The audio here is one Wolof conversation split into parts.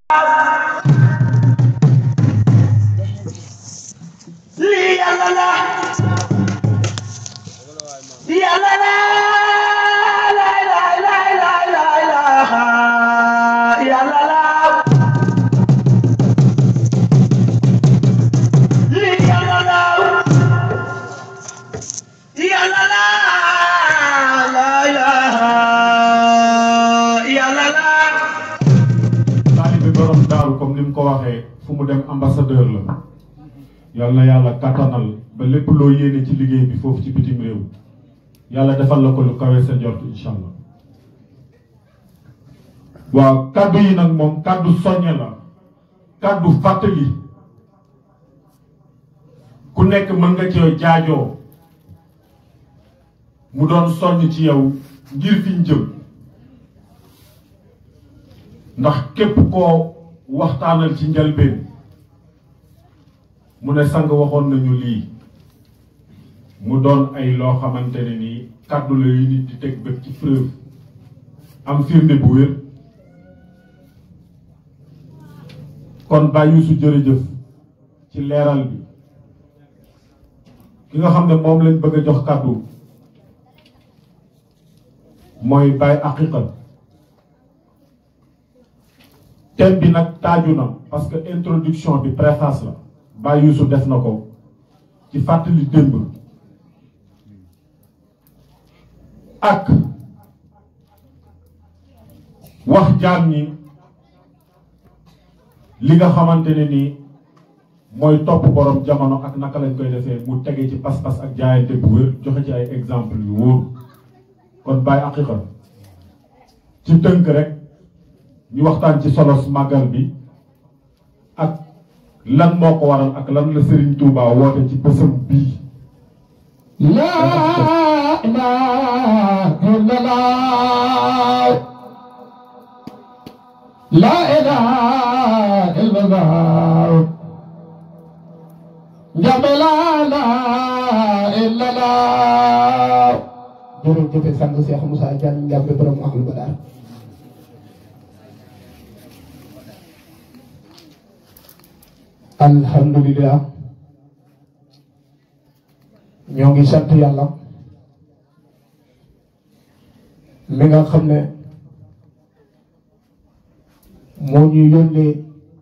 lii yàlla la yàlla la lay lay lay lay lay la yàlla la lii yàlla la yàlla la lay lay yàlla la taalibe borom daaru comme ni mu ko waxee fu mu dem ambassadeur la yal na yàlla kattanal ba lépp loo yéene ci liggéey bi foofu ci bitim réew yàlla defal la ko lu kawe sa njort incha allah waaw kaddu yi nag moom kaddu soññe la kaddu fàttali ku nekk mën nga cee jaajoo mu doon soññ ci yow ngir fi ñu jëm ndax képp koo waxtaanal ci njëlbeen mu ne sang waxoon nañu lii mu doon ay loo xamante ne nii kàddu la yu nit di teg bët ci preuve am firnde bu wér kon Baye Youssou jërëjëf ci leeral bi ki nga xam ne moom lañ bëgg a jox kàddu mooy Baye Aqiqa thème bi nag taaju na parce que introduction bi préface la Baye Youssou def na ko ci fàttali démb ak wax jaam ñi li nga xamante ne nii mooy topp borom jamono ak naka lañ koy defee mu tege ci pas-pas ak jaayante bu wér joxe ci ay exemple yu wóor kon Baye Aqiqa ci tënk rek ñu waxtaan ci solos màggal bi ak lan moo ko waral ak lan la Serigne Touba woote ci bésam bii. laa ilaaha illallaah laa ilaaha illallaah njambe laa ilaaha illallaah jërëjëf sang Cheikh Moussa Diagne njambe borom ahlu badar alhamdulillah ñoo ngi sant yàlla mi nga xam ne moo ñu yónnee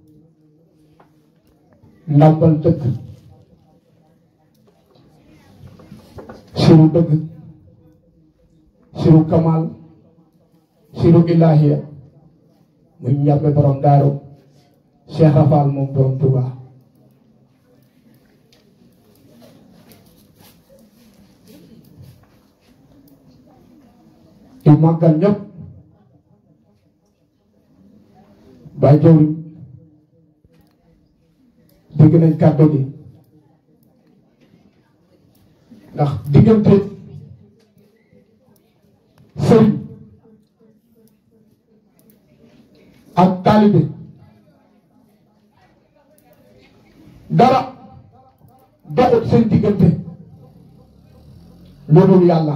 ndàmbal dëgg siru dëgg siru kamal siru ilahiya muy njàmbe borom daaru Cheikh Rafal moom borom Touba di màggal ñëpp bàyyi jawriñ dégg nañ kàddu gi ndax diggante sëriñ ak taalibe dara doxut seen diggante loolu yàlla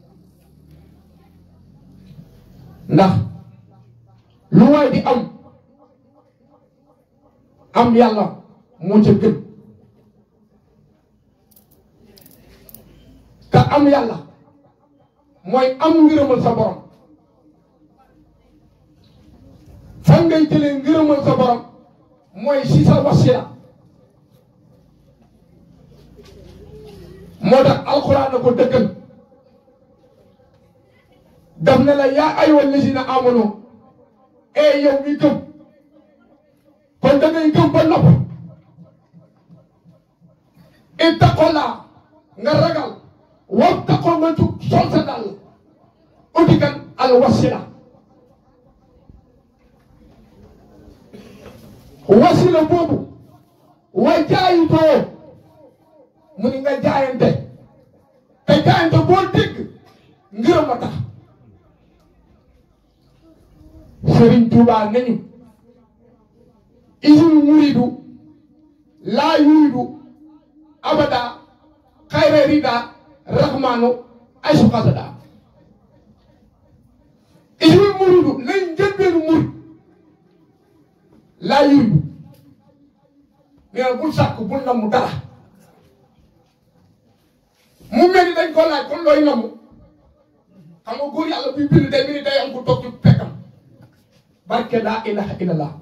ndax lu waay di am am yàlla moo ca gën ka am yàlla mooy am ngërëmal sa borom fan ngay jëlee ngërëmal sa borom mooy si sa wasila moo tax alxuraan na ko dëggal daf ne la yaa ayyuhal lazina amanu e yow mi gëm kon da ngay gëm ba nopp ittaqollaa nga ragal wattaqoo nga jug sol sa dàll uti kan al wasila wasila boobu wa jaayutoo mu ni nga jaayante te jaayante boo dégg ngërëm a tax Sëriñ Tuubaa nañu isul muridu laa yuridu abada xayra rida rahmanu aysu xasada isul muridu nañ njëlbeenu murid laa yuridu nee na bul sàkk bul namm dara mu mel ni dañ ko laaj kon looy namm xam nga góor yàlla buy bind day mel ni day am ku toog ci pekkam barke laa ilaha illallah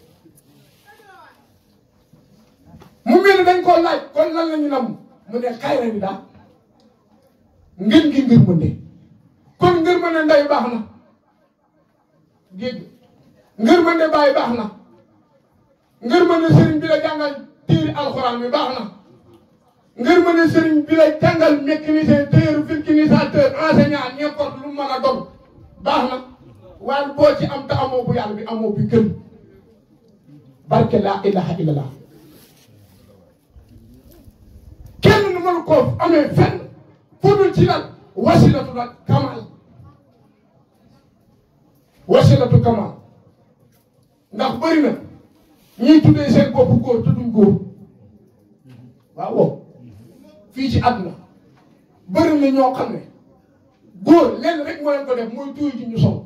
mu mel ni dañ ko laaj kon lan la ñu namm mu ne xayra bi daal ngeen ngi ngir mënde kon ngir mënde ndey baax na dégg ngir mënde bàyyi baax na ngir mënde sëriñ bi la jàngal téeri alxuraan bi baax na ngir mënde sëriñ bi la jàngal mécanicien tailleur vulcanisateur enseignant n'importe lu mën a doon baax na waaye boo ci am te amoo bu yàlla bi amoo bi gën barke laa ilaha illallah kenn nu mënu koo amee fenn fu dul ci lan wasilatu la kamal wasilatu kamal ndax bëri na ñiy tuddee seen bopp góor te duñ góor waaw wow fii ci àdduna bëri na ñoo xam ne góor lenn rek moo leen ko def mooy tuuy ci ñu sow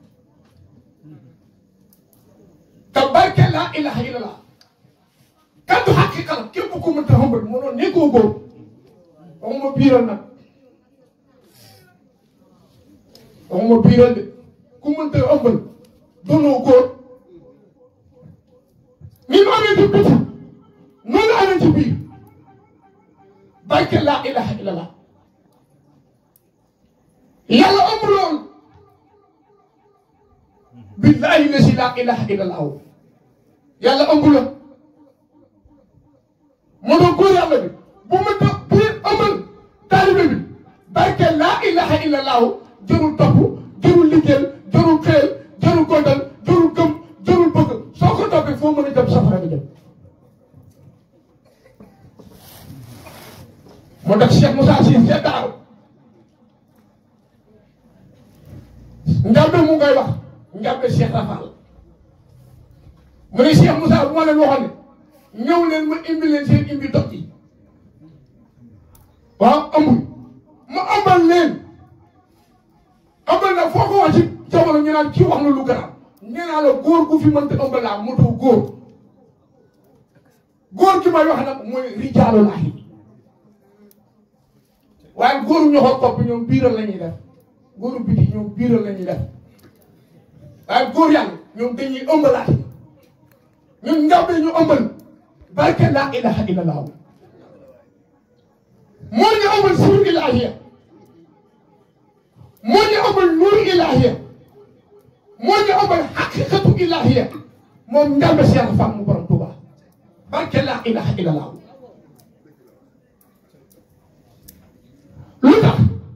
te barke laa ilaha illallah kaddu xaqiqa la képp ku mënta xambal mënoon nekkoo góor waxuma biiral nag waxuma biiral de ku mënta ëmbal doonoo góor ni mu amee ci biti noonu la amee ci biir barke laa ilaha illallah yàlla ëmb loolu billahi la si laa ilaha illallah yàlla ëmb la moo doon góor yàlla bi bu ma ta biir ëmbal taalibe bi barke laa ilaha illallah jërul topp jërul liggéeyal jërul xeel jërul gondal jërul gëm jërul bëgg soo ko toppee foo mën a jëm safara bi jëm moo tax Cheikh Moussa Sy ca daaw njàmbe mu ngay wax njàmbe Cheikh Rafal mu ne Cheikh Moussa bu ma leen waxoon ne ñëw leen ma imbi leen seen imbi dog yi waaw amul ma ambal leen ambal nag foo ko wax ci jamono ñu naan kii wax na lu garaaw nee naa la góor gu fi mënta ëmbal laa motoo góor góor gi may wax nag mooy rijaalu laahi waaye góoru ñoxor kopp ñoom biiral la ñuy def góoru biti ñoom biiral la ñuy def waaye góor yàlla ñoom dañuy ëmbalaat ñun njàmbe ñu ëmbal barke laa ilaha illallah moo ñu ëmbal suur ilahiya moo ñu ëmbal nuur ilahiya moo ñu ëmbal xaqiqatu ilahiya moom njàmbe Cheikh Fall mu borom Tuuba barke laa ilaha illallah lu tax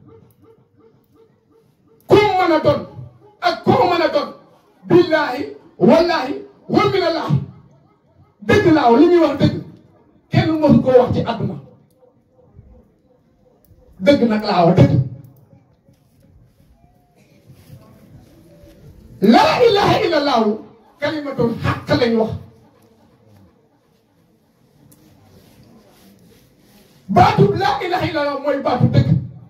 ku mu mën a doon ak koo mën a doon billahi wallahi wa minallahi dëgg laaw li ñuy wax dëgg kenn mësu koo wax ci àdduna dëgg nag laa wax dëgg laa ilaha illallahu kalimatul xàq lañ wax baatu laa ilaha illallah mooy baatu dëgg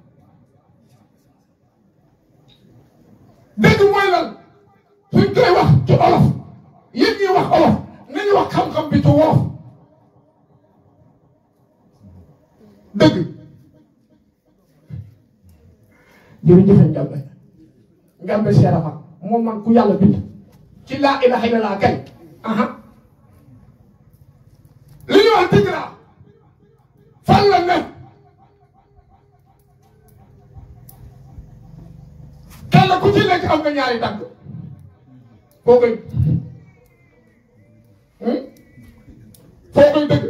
dëgg mooy lan suñ koy wax ci olof yéen ñuy wax olof nañu wax xam-xam bi ci wolof dëgg jërëjëf Ndiambe Ndiambe Cheikh Fall moom man ku yàlla bind ci laa ilaha illallah kay aha li ñuy wax dëgg laa fan la ne kenn ku ci nekk am nga ñaari tànk foo koy foo koy dëgg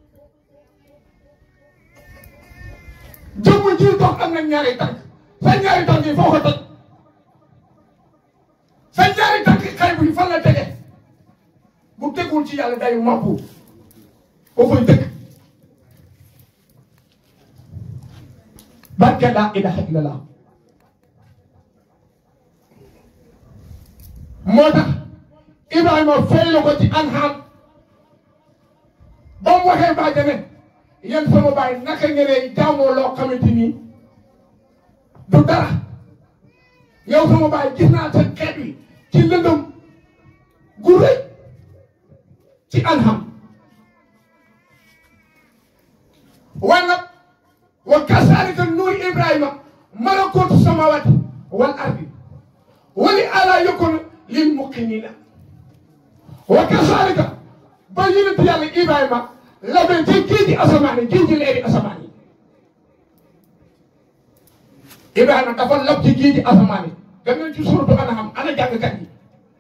jëmm ji dox am na ñaari tànk sa ñaari tànk yi foo ko teg sa ñaari tànk xay bu fan la tege bu tegul ci yàlla day màbbu foo koy dëgg barke laa ilaha illallah moo tax Ibrahima fay la ko ci anham ba mu waxee baa jame yéen sama baay naka ngeen jaamoo loo xamante ni du dara yow sama baay gis naa sa xeet wi ci lëndëm gu rëy ci anham waaye nag wa kasaalika nuuri ibrahima malakuutu samawati wal ardi wali ala yakun lil muqinina wa kasaalika ba yonent yàlla ibrahima la ba ci géej gi asamaan yi géej gi leeri asamaan yi ibrahima dafa lab ci géej gi asamaan yi dem nañ ci suratu anham ana jàngkat yi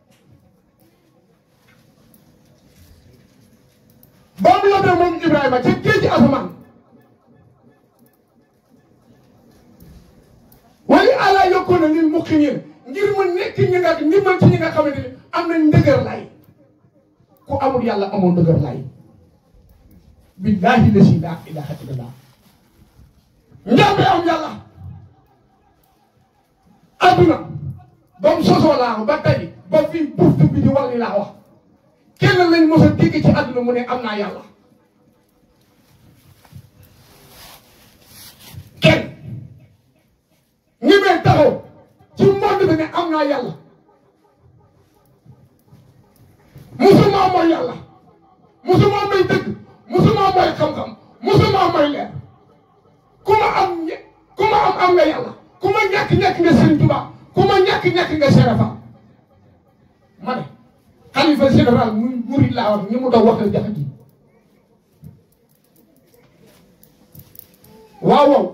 ba mu labee moom ibrahima ci géej gi asamaan wali ala yakuna lil muqinin ngir mu nekk ñi nga ngir mën ci ñi nga xamante ni am nañ ndëgër lay ku amul yàlla amul ndëgër lay billahi la si laa ilaha illallah njàmbe am yàlla adduna ba mu sosoo laa ba tey ba fii buuf bi di wàlli laa wax kenn lañ mos a dégg ci adduna mu ne am naa yàlla kenn ñi may taxaw ci monde bi ne am naa yàlla musuma mooy yàlla musuma mooy dëgg musuma mooy xam-xam musuma mooy leer ku ma am ñe ku ma am am nga yàlla ku ma ñàkk ñàkk nga Sëriñ Tuubaa ku ma ñàkk ñàkk nga Serafa ma ne xalifa général muy murid laa wax ñi mu doon wax la jafe ji waaw waaw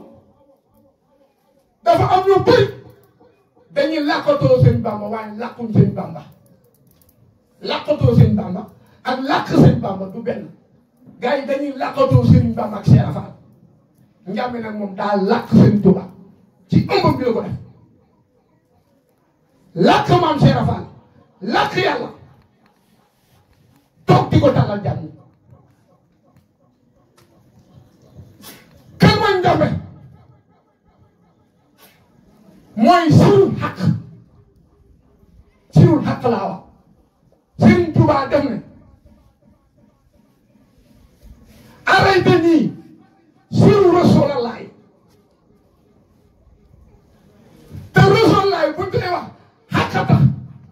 dafa am ñu bëri dañuy làkkatoo seen bamba waaye làkkuñ seen bamba làkkatoo seen bamba ak làkk seen bamba du benn gars yi dañuy làkkatoo seen bamba ak Cheikh Fall njàmmi nag moom daa làkk seen tuba ci ëmbam bi la ko def làkk maam Cheikh Fall làkk yàlla toog di ko tàllal jàmm kan mooy njàmbe mooy sirul xaq sirul xaq laa wax Sëriñ Tuubaa def ne arrêté nii siru rasulallahi te rasulallahi buñ koy wax xaq tax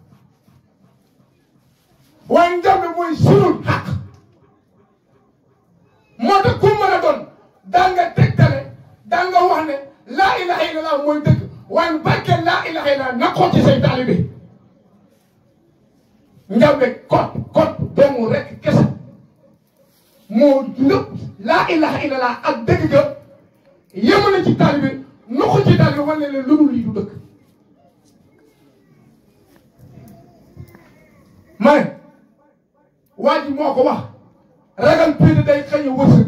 waaye njàmbe mooy sirul xaq moo tax ku mën a doon daa nga tegtale daa nga wax ne laa ilaha illallah mooy dëgg waaye barke laa ilaha illallah na ko ci say taalibe njàmbe kot kot doomu rek kese moo lépp laa ilaha illallah ak dëgg ga yemale ci taalibe nu ko ci taalibe wane leen lu dul lii du dëgg ma ne waa ji moo ko wax ragal péete day xañ a wërsëg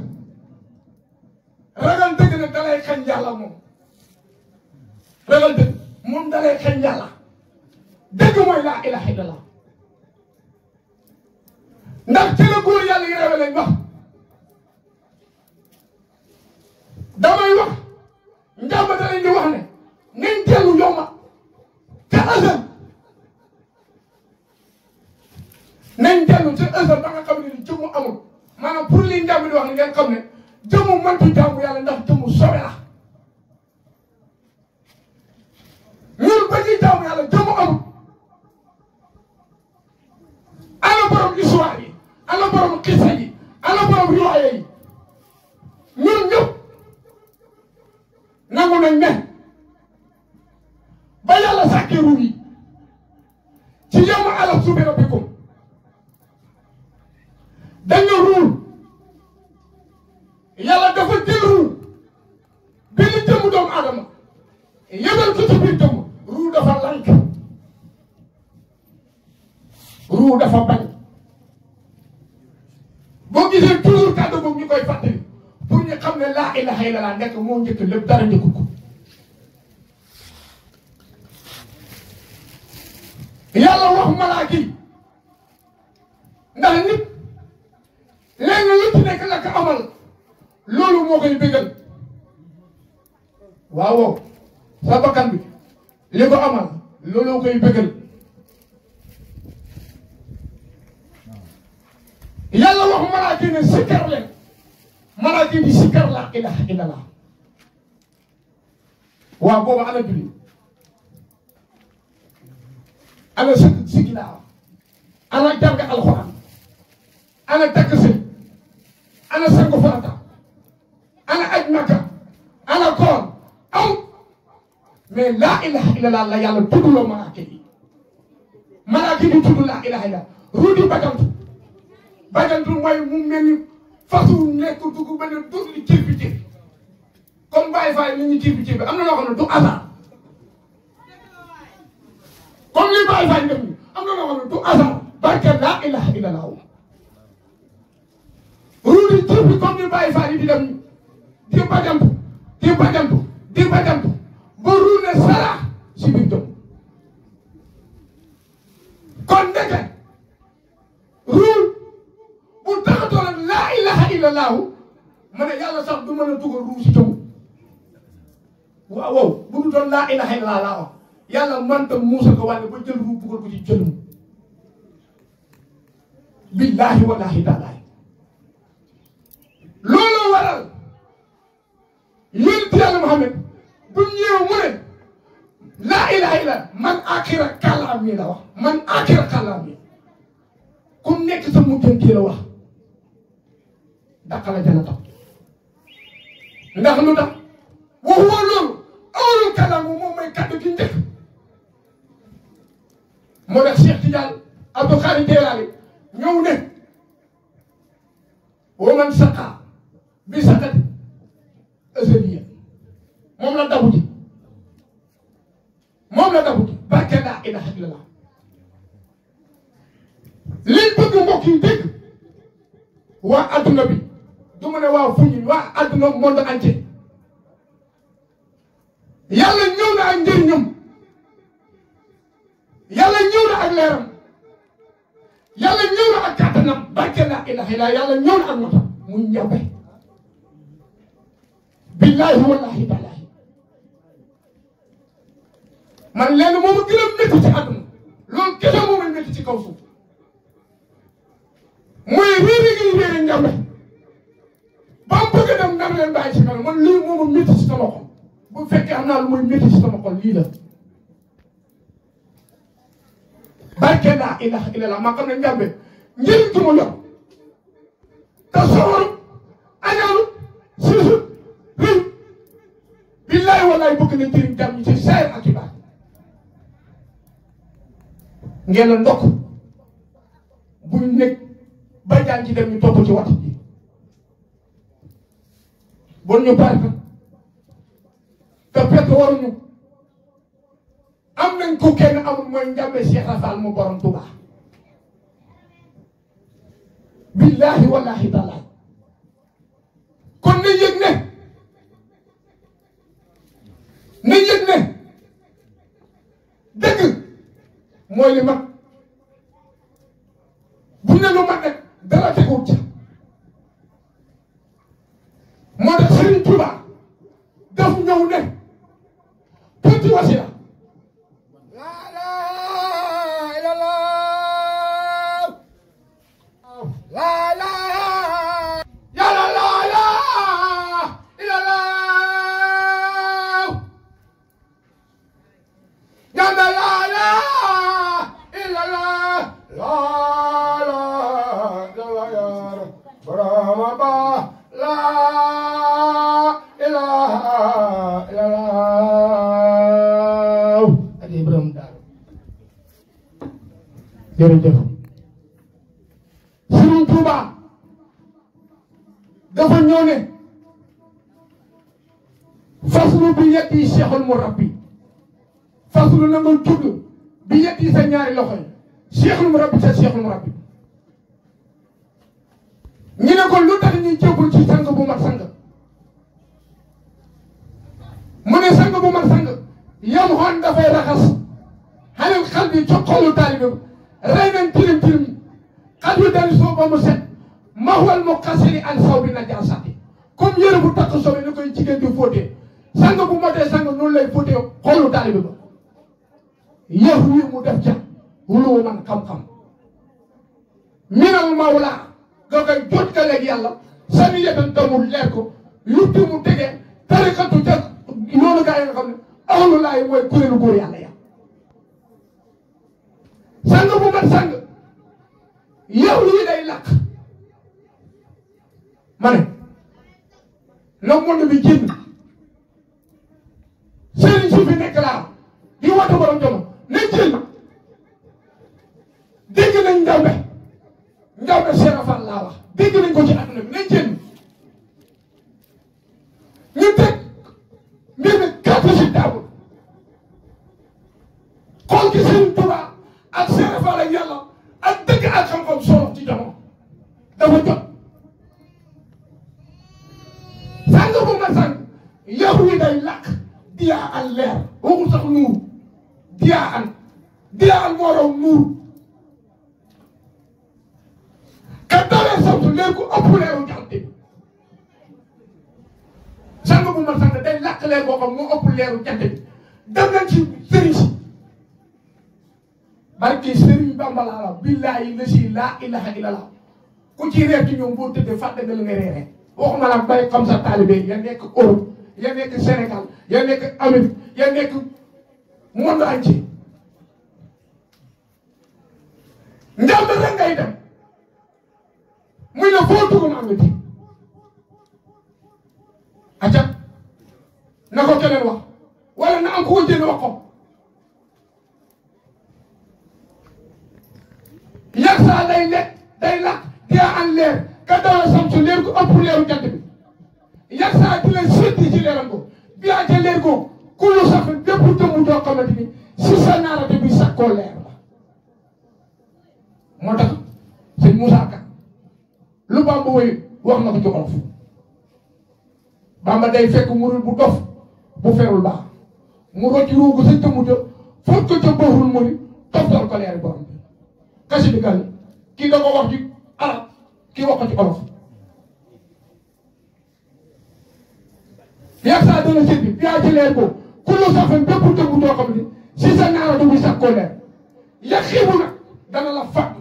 ragal dëgg nag dalay xañ yàlla moom ragal dëgg moom dalay xañ yàlla dëgg mooy laa ilaha illallah ndax ci la góor yàlla yi rewe lañ wax damay wax njàmba da leen di wax ne nañ dellu yomba te asal nañ dellu te asal ba nga xam ne ni jëmmu amul maanaam pour li njàmb di wax ne ngeen xam ne jëmmu mëntu jàmbu yàlla ndax jëmmu sobe la ñun ba ñuy jàmbu yàlla jëmmu amul ana borom histoire yi ana borom xisa yi ana borom riwaaya yi ñun ñëpp nangu nañ ne ba yàlla sàkkee ruub yi ci yemu ala subi rabbikum dañ nga ruul yàlla dafa jël ruul bi ñu jëmm doomu aadama yebal ko ci biir jëmm ruul dafa lank ruul dafa bañ boo gisee toujours kàddu boobu ñu koy fàttali pour ñu xam ne laa ilaha illallah nekk moo njëkk lépp dara njëkkul ko yàlla wax malaaka yi ndax nit léegi lu ci nekk la ko amal loolu moo koy bégal waaw waaw sa bakkan bi li ko amal loolu koy bégal yàlla wax malaaka yi ne sikkar leen malaaka yi di sikkar laa ilaha illallah waaw boobu ana julli ana sëgg siggi laa wax ana jàng alxuraan ana ana takk si ana sangu farata ana aj makka ana koor aw mais laa ilaha illallah la yàlla tuddloo malaaka yi malaaka yi tudd laa ilaha illallah ruudi bajantu bajantu mooy mu mel ni fasu nekk dugg ba ne dugg li cir bi cir comme Baye Faye ni ñu cir bi cir bi am na loo xam ne du hasard comme li Baye Faye def ni am na loo xam ne du hasard barke laa ilaha illallah ruudi cir bi comme ni Baye Faye di def ni di bajantu di bajantu di bajantu ba ruune sara si biir jëm kon ndeke ruul bu taxatoo nag laa ilaha illallahu ma ne yàlla sax du mën a dugal ruu si jëm waaw waaw bu du doon laa ilaha illallah laa wax yàlla mënta muusa ko wàlle ba jël ruu dugal ko ci jëlum billahi wallahi taalaay loolu waral yonent yàlla Muhammad bu ñëwee mu ne laa ilaha illa man akira kàllaam mi la wax man akira kàllaam mi ku nekk sa mujjanti la wax daqala jana tax ndax lu tax waxuwa loolu awalul kàllaam moom mooy kàddu gi njëkk moo tax Cheikh Tidiane Abdou Khari Jeelaani ñëw ne wa man saqa bi saqati azaliya moom la dabu ji moom la dabu ji barke laa ilaha illallah liñ bëgg mbokk yi dégg waa adduna bi du ma ne waa fuñu waa adduna monde entier yàlla ñëw na ak njëriñam yàlla ñëw na ak leeram yàlla ñëw na ak kàttanam barke laa ilaha illallah yàlla ñëw na ak matam muy njàmbe billahi wallahi taalahi man lenn moom a gën a métti ci àdduna loolu kese moom a métti ci kaw suuf mooy réeri gi réeri njàmbe ba mu bëgg a dem ndam leen bàyyi ci kanam man lii moom a métti ci sama xol bu fekkee am naa lu muy métti ci sama xol lii la barke laa ilaha illallah maa xam ne njàmbe njëriñ gi mu yor te soxoru añaanu siisu rëy billahi wallahi bëgg na jëriñ jàmm ñi ci saayir ak i baat ngeen la ndokk buñ nekk ba jaan ci dem ñu topp ci waxtu bi bon ñu pare te fekk waruñu am nañ ko kenn amul mooy njàmbe Cheikh Rafal mu borom Tuubaa billahi wallahi taala kon na yëg ne na yëg ne dëgg mooy li mag bu ne lu mag rek dara teguwut ca moo tax Serigne Touba daf ñëw ne tuuti wasila yàlla laa ilaaha illallaah yàlla laa ilaaha illallaah laa ilaaha illallaah Brahma ba laa ilaaha illallaah ak Ibrahima daal jërëjëf Serigne Touba dafa ñëw ne faslu bi yetti cheikhul murabbi faslu na nga tudd bi yetti sa ñaari loxo yi cheikhul murabbi sa cheikhul murabbi ñu ne ko lu tax ñuy jébul ci sang bu mat sang mu ne sang bu mat sang yam xoon dafay raxas xalil xal bi ci xolu taalibe bi rey nañ tilim tilim xal bi dari soo ba mu set maxwal mu xasiri an saw bi na jaasati comme yére bu takk sobe ni koy jigéen di fóotee sang bu motee sang noonu lay fóotee xolu taalibe ba yëf wi mu def ca wulu man xam-xam minal mawla nga koy jot ka léegi yàlla sani yetan damul leer ko yutti mu tege tarikatu ca loolu gaa yi nga xam ne awlu laay mooy kuréelu góor yàlla ya sang bu mat sang yow lii day lakk ma ne la monde bi génn sëriñ si fi nekk laa di woote borom jamono nañ jël dégg nañ njawbe njawbe Cheikh Fall laa wax dégg nañ ko ci àdduna bi nañ jël ñu teg mbir mi carte ci table xool ci sëriñ Tuubaa ak Cheikh Fall ak yàlla ak dëgg ak xam-xam solo ci jamono dafa jot sàng bu ma sàng yow yi day lakk diyaa an leer waxul sax nuur diyaa an diyaa an moo raw nuur ka dalee samtu leer ku ëpp leeru jant bi sàng bu ma sàng day lakk leer boo xam moo ëpp leeru jant bi dem nañ ci sëriñ si barke sëriñ Bamba laa la billaahi la si laa ilaha illallah ku ci reer ci ñoom boo tëddee fàtte nga la nga reeree waxuma la bay xam sa taalibe ya nekk Europe ya nekk Sénégal ya nekk Amérique ya nekk monde entier njàmb rek ngay dem muy ne foo dugg mu am nga di acca na ko keneen wax wala na am ku ko jënd wax ko yàgg saa day lekk day lakk diyaa an leer ka dawal samsu leer ko ëpp leeru jant bi yàgg saa di leen séddi ci leeram ko biyaa ca leer ko kullu sax bépp dëmm doo xamante ni si sa naarate bi sakkoo leer la moo tax sëñ Moussa Ka lu Bamba woy wax na ko ci olof Bamba day fekk murul bu dof bu ferul baax mu rocci ruugu sa jëmm ja foog ko ca bëxul mu ni toftal ko leeri borom bi kasi bi gal kii da ko wax ci arab kii wax ko ci olof yaa saa dana sëñ bi yaa ci leer ko kullu safin bépp dëgg doo xam ne si sa naara du muy sax koo leer ya xiibu nag dana la fàtt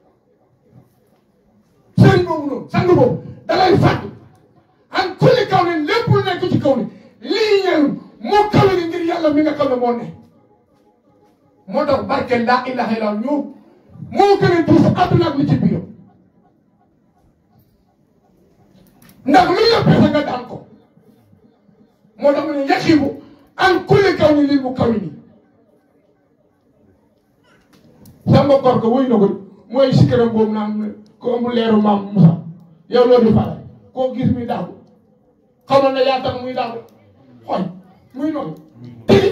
sëriñ boobu noonu sang boobu da lay fàtt an kulli kaw ne lépp lu nekk ci kaw ne lii ñeen moo kawe ni ngir yàlla mi nga xam ne moo ne moo tax barke laa ilaha illa ñoo moo gën a diis àdduna ak li ci biiram ndax lu la pese nga daan ko moo tax mu ne yaqibu an kulli kaw ni lil mu kaw ni samba kor ko wuy na ko mooy sikkaram boobu naan ko amul leeru maam Moussa yow loo di faral koo gis muy daagu xamoon na yaa tax muy daagu xool muy noonu tigi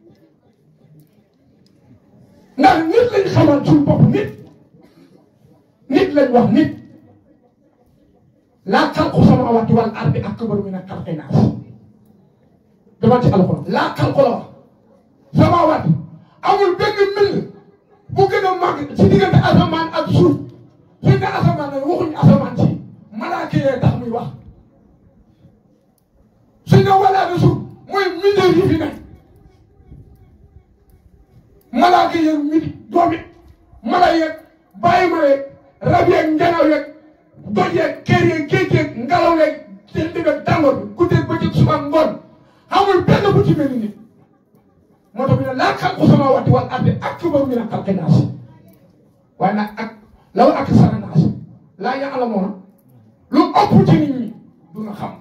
ndax nit lañ xamal suñu bopp nit nit lañ wax nit laa xalqu samaawaati wal ardi akbaru min xalqi naas dama ci alxuraan laa xalqu la wax samaawaati amul benn mil bu gën a màgg ci diggante asamaan ak suuf suñ ne asamaan nag waxuñu asamaan si malaaka yee tax muy wax suñ ne walaa de suuf mooy mbindeef yi fi nekk malaaka yeeg midi doomi mala yeeg bàyyi ma yeeg rab yeeg njanaw yeeg doj yeeg kër yeeg géej yeeg ngelaw yeeg seen digg ak tàngoor bi guddeeg bëccëg suba ngoon amul benn bu ci mel ni nit moo tax ñu ne laa xalqu samaawaati wal ardi akbaru min xalqi naas waaye nag ak law aksara naas laa ya'lamuuna lu ëpp ci nit ñi du nga xam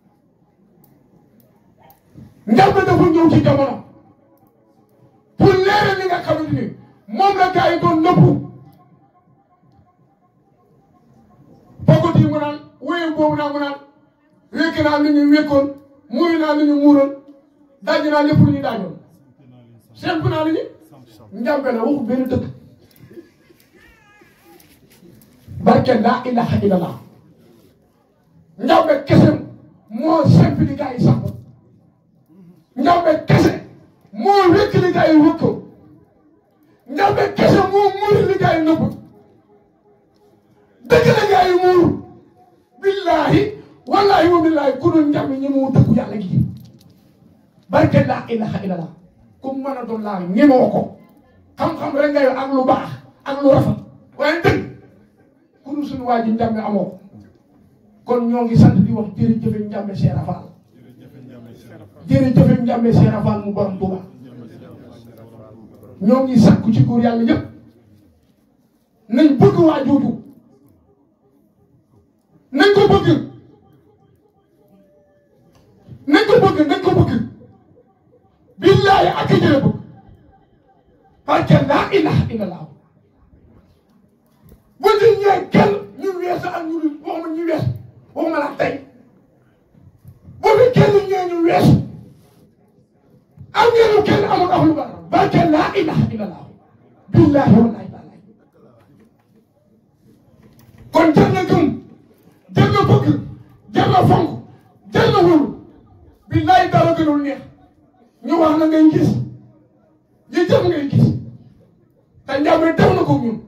njàmbe dafa ñëw ci jamono pour leeral li nga xamante ni moom la gars yi doon nëbbu bokkut yi mu naan wéyum boobu naa mu naan wékk naa lu ñu wékkoon muuri naa lu ñu muuroon daj naa lépp lu ñu daajoon semp naa lu ñu njàmbe la waxu benn dëkk barke laa ilaha illallah njàmbe kese moo semp li gars yi samp njàmbe kese moo wékk li gars yi wëkkoo njàmbe kese moo muuri li gars yi nëbb dëgg la gars yi muuru billahi wallahi wa billahi ku dul njàmbe ñi moo dëggu yàlla gi barke laa ilaha illallah ku mën a doon laa ñemoo ko xam-xam rek nga yor ak lu baax ak lu rafet waaye dëgg ku dul suñu waa ji njàmbe amoo ko kon ñoo ngi sant di wax jërëjëf njàmbe Cheikh Rafal jërëjëf njàmbe Cheikh Rafal mu borom Tuuba ñoo ngi sakku ci góor yàlla yëpp nañ bëgg waa jooju nañ ko bëgg parce que laa ilaha illallah bu ñu ñëwee kenn ñu weesu ak ñu waxuma ñu weesu waxuma la tey bu fi kenn ñëwee ñu weesu am ngeen kenn amul ak lu bari parce que laa ilaha illallah billahi wallahi taala kon jar na gëm jar na bëgg jar na fonk jar na wóolu billahi dara gënul neex ñu wax na ngay gis ñu jëf ngay gis te njàmbe def na ko ñun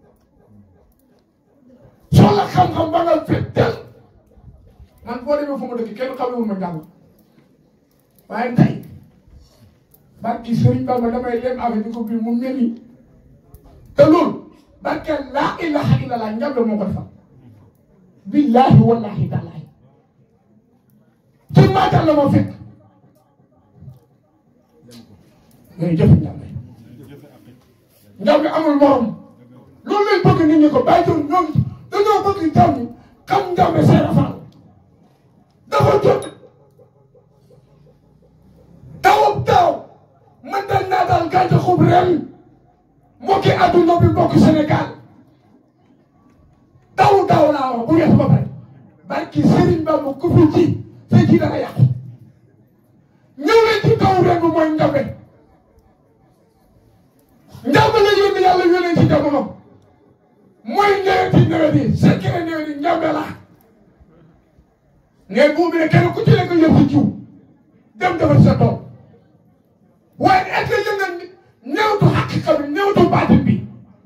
soxla xam-xam ba nga fekk tel man boo demee fu ma dëkk kenn xamewul ma njàng waaye tey barki Sëriñ Bamba damay leen affaire bi ko bii mu mel ni te loolu barke laa ilaha illallah njàmbe moo ko defal billahi wallahi taalahi ci maatal la ma fekk ngay jëf njàmbe njàmbe amul morom loolu lañ bëgg nit ñi ko bàyyi doon ñoom dañoo bëgg jàmm xam njàmbe seera faal dafa jot tawub taw man dañ naa daal gàncaxub ren mbokki adduna bi mbokki Sénégal taw taw laa wax bu weesu ba pare barki Serigne Bamba ku fi ji sa ji dana yàqu ñëw leen ci taw ren bi mooy njàmbe njàmbe la yónni yàlla yónnee ci jamono mooy nawet yi nawet yi secret nawet yi njàmbe la ngay buubi ne kenn ku ci nekk yëpp ci jiw dem defar sa tool waaye est-ce que yëg nga néewtu xaqiqa bi néewtu baatin bi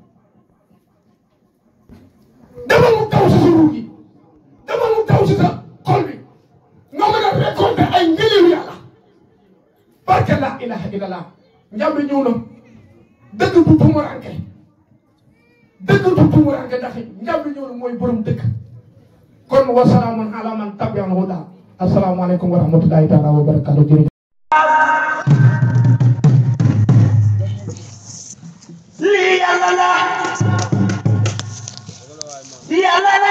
demal mu taw si sa ruug yi demal mu taw si sa xol bi nga mën a récolter ay ngëneelu yàlla barke la ilaha illallah njàmbe ñëw na dëgg du tumuranke dëgg du tumuranke ndax njàmbe ñëw na mooy borom dëgg kon wasalaamun ala man tabi'al huda asalaamaaleykum wa rahmatullahi taala wa barakatuh jërëjëf lii yàlla la lii yàlla la